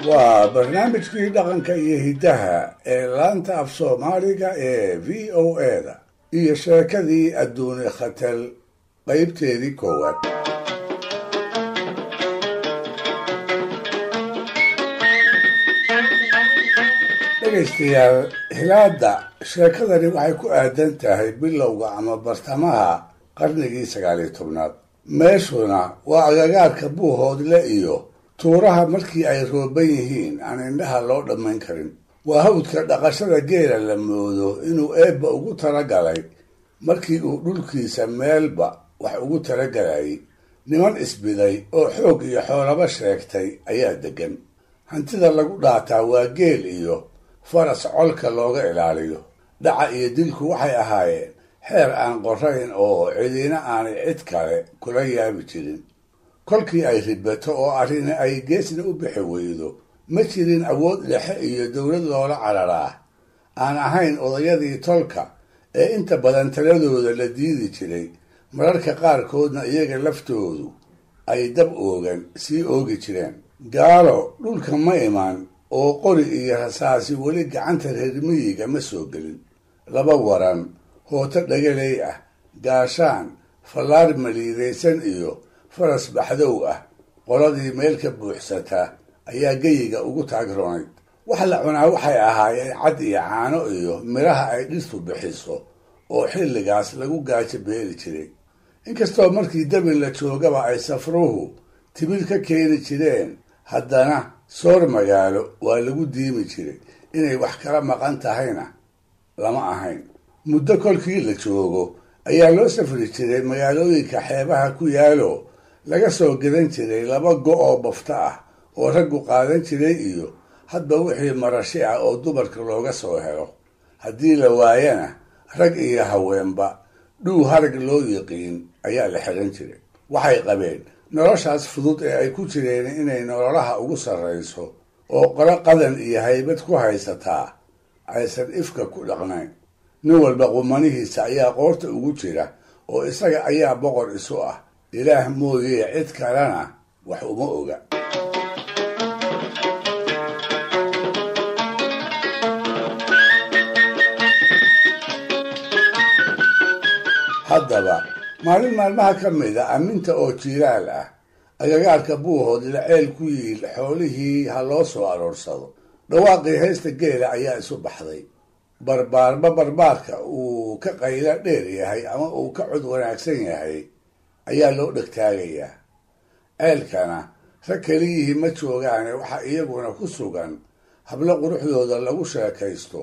waa barnaamijkii dhaqanka iyo hiddaha ee laanta af soomaaliga ee v o eda iyo sheekadii adduuni khatal qaybteedii koowaad dhegaystayaal hilaada sheekadani waxay ku aadan tahay bilowga ama bartamaha qarnigii sagaaliyo tobnaad meeshuna waa agagaarka buuhoodle iyo tuuraha markii ay rooban yihiin aan indhaha loo dhammayn karin waa hawdka dhaqashada geela la moodo inuu eebba ugu talagalay markii uu dhulkiisa meelba wax ugu talagalayay niman isbiday oo xoog iyo xoolaba sheegtay ayaa deggan hantida lagu dhaataa waa geel iyo faras colka looga ilaaliyo dhaca iyo dilku waxay ahaayeen xeer aan qorayn oo cidina aanay cid kale kula yaabi jirin kolkii ay ribato oo arrini ay geesna u bixi weydo ma jirin awood dhexe iyo dowlad loola cararaa aan ahayn odayadii tolka ee inta badan taladooda la diidi jiray mararka qaarkoodna iyaga laftoodu ay dab oogan sii oogi jireen gaalo dhulka ma iman oo qori iyo rasaasi weli gacanta reer miyiga ma soo gelin laba waran hooto dhagaley ah gaashaan fallaar maliidaysan iyo faras baxdow ah qoladii meel ka buuxsata ayaa geyiga ugu taagroonayd wax la cunaa waxay ahaayeen cad iyo caano iyo midhaha ay dhirtu bixiso oo xilligaas lagu gaajo beeli jiray inkastoo markii dabin la joogaba ay safruhu timir ka keeni jireen haddana soor magaalo waa lagu diimi jiray inay wax kala maqan tahayna lama ahayn muddo kolkii la joogo ayaa loo safri jiray magaalooyinka xeebaha ku yaalo laga soo gadan jiray laba go' oo bafta ah oo raggu qaadan jiray iyo hadba wixii marashi ah oo dumarka looga soo helo haddii la waayana rag iyo haweenba dhuu harag loo yiqiin ayaa la xiran jiray waxay qabeen noloshaas fudud ee ay ku jireen inay nololaha ugu sarrayso oo qolo qadan iyo haybad ku haysataa aysan ifka ku dhaqnayn nin walba qumanihiisa ayaa qoorta ugu jira oo isaga ayaa boqor isu ah ilaah mooyee cid kalena wax uma oga haddaba maalin maalmaha ka mida aminta oo jiiraal ah agagaarka buuhood la ceel ku yiil xoolihii ha loo soo aroorsado dhawaaqii haysta geela ayaa isu baxday barbaarba barbaarka uu ka qaylo dheer yahay ama uu ka cod wanaagsan yahay ayaa loo dhegtaagayaa ceelkana rag keliyihii ma joogaane waxaa iyaguna ku sugan hablo quruxdooda lagu sheekaysto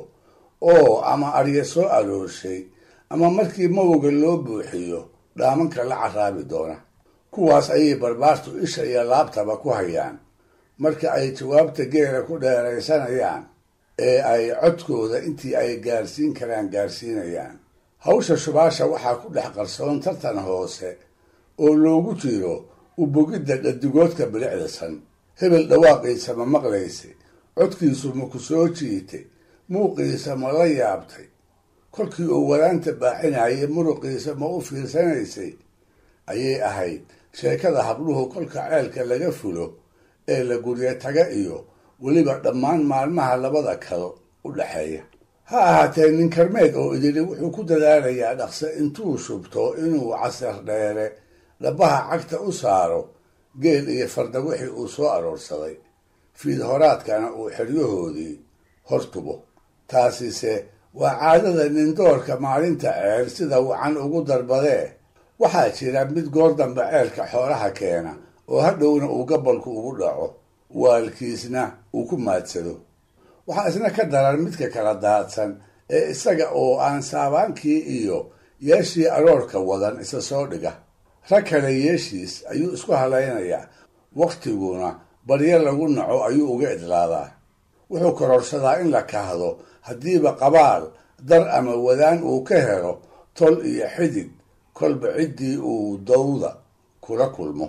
oo ama arya soo aroorshay ama markii mawga loo buuxiyo dhaamanka la caraabi doona kuwaas ayay barbaartu isha iyo laabtaba ku hayaan marka ay jawaabta geela ku dheeraysanayaan ee ay codkooda intii ay gaarsiin karaan gaarsiinayaan hawsha shubaasha waxaa ku dhex qarsoon tartan hoose oo loogu jiro ubogidda dhadigoodka bilicdasan hebel dhawaaqiisa ma maqlaysa codkiisu ma ku soo jiitay muuqiisa ma la yaabtay kolkii uu walaanta baaxinayay muruqiisa ma u fiirsanaysay ayay ahayd sheekada habluhu kolka ceelka laga fulo ee la gurye taga iyo weliba dhammaan maalmaha labada kalo u dhexeeya ha ahaatee nin karmeed oo idili wuxuu ku dadaalayaa dhaqse intuu shubto inuu casar dheere dhabaha cagta u saaro geel iyo farda wixii uu soo aroorsaday fiid horaadkana uu xeryahoodii hortubo taasise waa caadada nindoorka maalinta ceel sida wacan ugu darbadee waxaa jira mid goor dambe ceelka xoolaha keena oo hadhowna uu gabolku ugu dhaco waalkiisna uu ku maadsado waxaa isna ka daran midka kala daadsan ee isaga oo aan saabaankii iyo yeeshii aroorka wadan isa soo dhiga rag kale yeeshiis ayuu isku halaynayaa wakhtiguna baryo lagu naco ayuu uga idlaadaa wuxuu kororsadaa in la kahdo haddiiba qabaal dar ama wadaan uu ka helo tol iyo xidig kolba ciddii uu dawda kula kulmo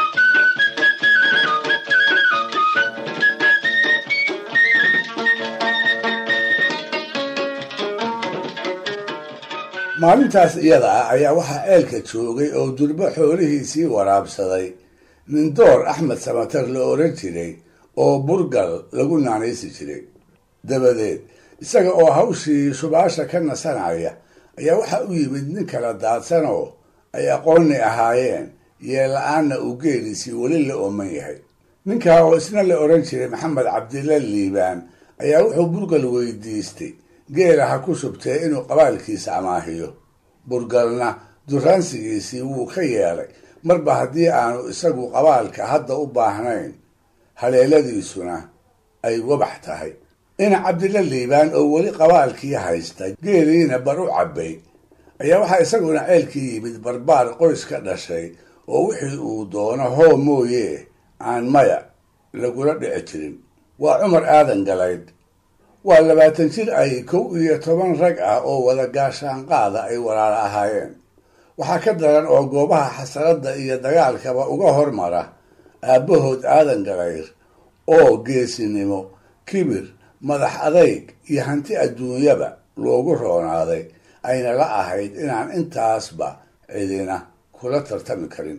maalintaas iyada ah ayaa waxaa ceelka joogay oo durbo xoolihiisii waraabsaday nindoor axmed samatar la oran jiray oo burgal lagu naanaysi jiray dabadeed isaga oo hawshii shubaasha ka nasanaya ayaa waxaa u yimid nin kala daadsanoo ay aqoonni ahaayeen yeel-la-aanna uu geeliisii weli la ooman yahay ninkaa oo isna la odhan jiray maxamed cabdilla liibaan ayaa wuxuu burgal weydiistay geela ha ku shubtee inuu qabaalkiisa amaahiyo burgalna duraansigiisii wuu ka yeelay marba haddii aanu isagu qabaalka hadda u baahnayn haleeladiisuna ay wabax tahay ina cabdilla liibaan oo weli qabaalkii haysta geeliina bar u cabbay ayaa waxaa isaguna ceelkii yimid barbaar qoys ka dhashay oo wixii uu doono hoo mooye aan maya lagula dhici jirin waa cumar aadan galaydh waa labaatan jir ay kow iyo toban rag ah oo wada gaashaanqaada ay walaalo ahaayeen waxaa ka daran oo goobaha xasaradda iyo dagaalkaba uga hormara aabbahood aadan galayr oo geesinimo kibir madax adayg iyo hanti adduunyaba loogu roonaaday ayna la ahayd inaan intaasba cidina kula tartami karin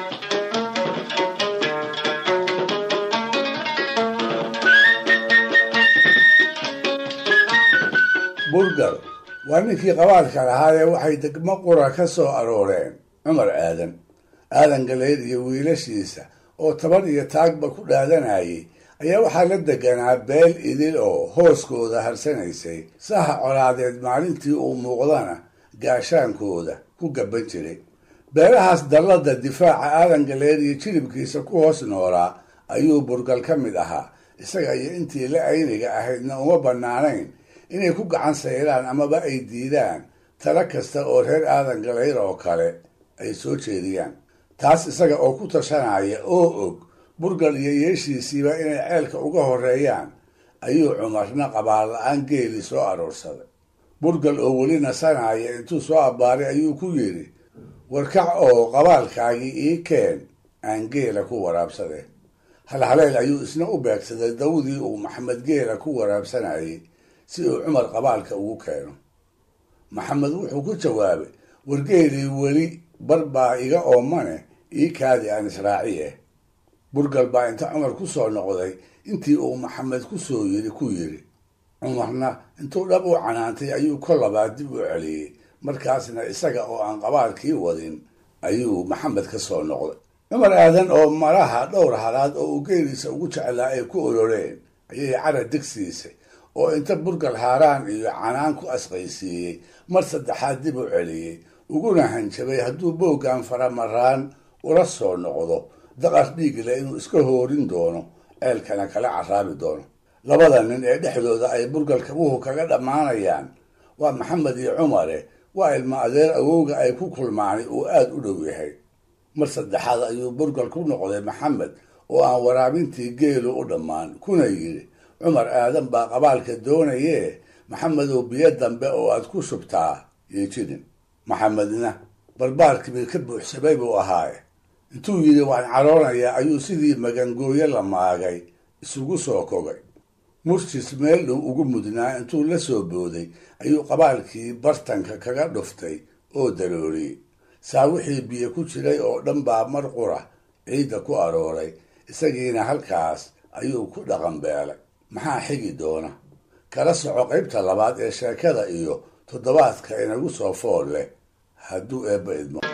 burgal waa ninkii qabaalka lahaayee waxay degmo qura ka soo arooreen cumar aadan aadan galayr iyo wiilashiisa oo taban iyo taagba ku dhaadanayay ayaa waxaa la deganaa beel idil oo hooskooda harsanaysay saha colaadeed maalintii uu muuqdana gaashaankooda ku gaban jiray beelahaas dallada difaaca aadan galeer iyo jilibkiisa ku hoos noolaa ayuu burgal ka mid ahaa isaga iyo intii la ayniga ahaydna uma bannaanayn inay ku gacan sayraan amaba ay diidaan talo kasta oo reer aadan galayr oo kale ay soo jeediyaan taas isaga oo ku tashanaya oo og burgal iyo yeeshiisiiba inay ceelka uga horeeyaan ayuu cumarna qabaal la-aan geeli soo aroorsaday burgal oo weli nasanaya intuu soo abbaaray ayuu ku yidhi warkac oo qabaalkaagii ii keen aan geela ku waraabsade halhaleel ayuu isna u beegsaday dawdii uu maxamed geela ku waraabsanayay si uu cumar qabaalka ugu keeno maxamed wuxuu ku jawaabay wargeelii weli bar baa iga oomane ii kaadi aan israaciye burgal baa inta cumar ku soo noqday intii uu maxamed ku soo yiri ku yidhi cumarna intuu dhab u canaantay ayuu kol labaad dib u celiyey markaasna isaga oo aan qabaalkii wadin ayuu maxamed ka soo noqday cumar aadan oo maraha dhowr halaad oo uu geeliisa ugu jeclaa ay ku oloreen ayay cara degsiisay oo inta burgal haaraan iyo canaan ku asqaysiiyey mar saddexaad dib u celiyey uguna hanjabay hadduu booggan faramaraan ula soo noqdo daqar dhiigle inuu iska hoorin doono ceelkana kala caraabi doono labada nin ee dhexdooda ay burgal kabuhu kaga dhammaanayaan waa maxamed iyo cumare waa ilma adeer awowga ay ku kulmaanay uu aada u dhow yahay mar saddexaad ayuu burgal ku noqday maxamed oo aan waraabintii geelu u dhammaan kuna yidhi cumar aadan baa qabaalka doonayee maxamedow biyo dambe oo aad ku shubtaa iyo jidin maxamedna barbaarkiiba ka buuxsamay buu ahaaye intuu yidhi waan caroonayaa ayuu sidii magangooyo la maagay isugu soo kogay murjis meel dhow ugu mudnaa intuu la soo booday ayuu qabaalkii bartanka kaga dhuftay oo dalooliyey saa wixii biyo ku jiray oo dhan baa mar qura ciidda ku arooray isagiina halkaas ayuu ku dhaqan beelay maxaa xigi doona kala soco qaybta labaad ee sheekada iyo toddobaadka inagu soo fool leh hadduu eebba idmo